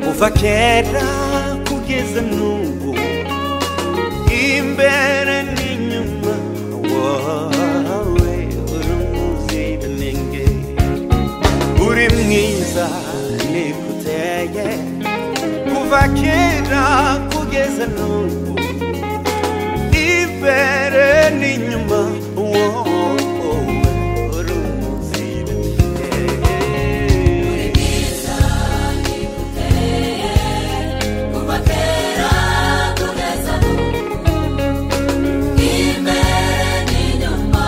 kuva kera kugeza n'ubu imbere n'inyuma wowe uri umuziranenge uri mwiza nikuteye kuva kera kugeza n'ubu imbere n'inyuma wowe uri umuziranenge Kuva kera kugeza n'ubu imbere n'inyuma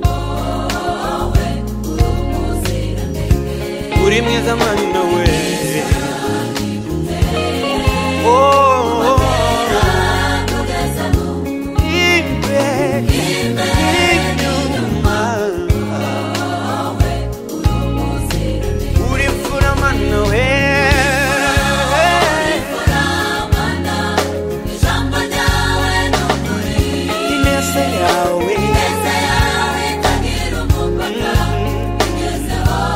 wowe uri umuziranenge uri mwiza mwana we Oh, oh, kugeza n'ubu imbere, inyuma. umuziranenge Uri mfura mwana we uramana ijambo ryawe ni ukuri ineza yawe ineza yawe itagira umupaka igezeho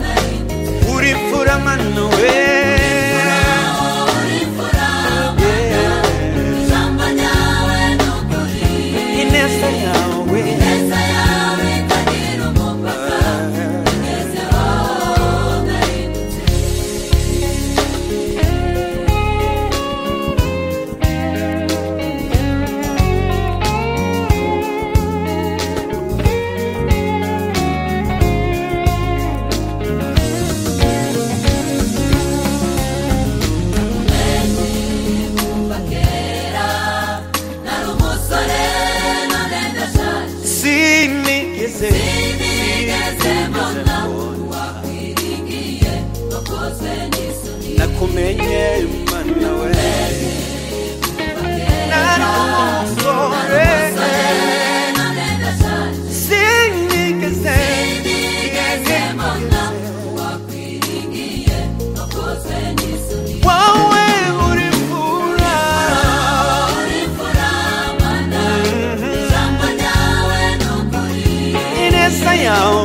narindi uri mfura mwana we aho uri mfurama ijambo ryawe ni ukuri ineza yawe ineza yawe itagira umupaka igezeho narindi kuva kera nari umusore none ndashaje sinigeze Sinigeze mbona uwakwiringiye wakozwe n'isoni nakumenye mwana we nari umusore none ndashaje sinigeze Sinigeze mbona uwakwiringiye wakozwe n'isoni wowe uri mfura uri imfura mana ijambo ryawe ni ukuri ineza yawe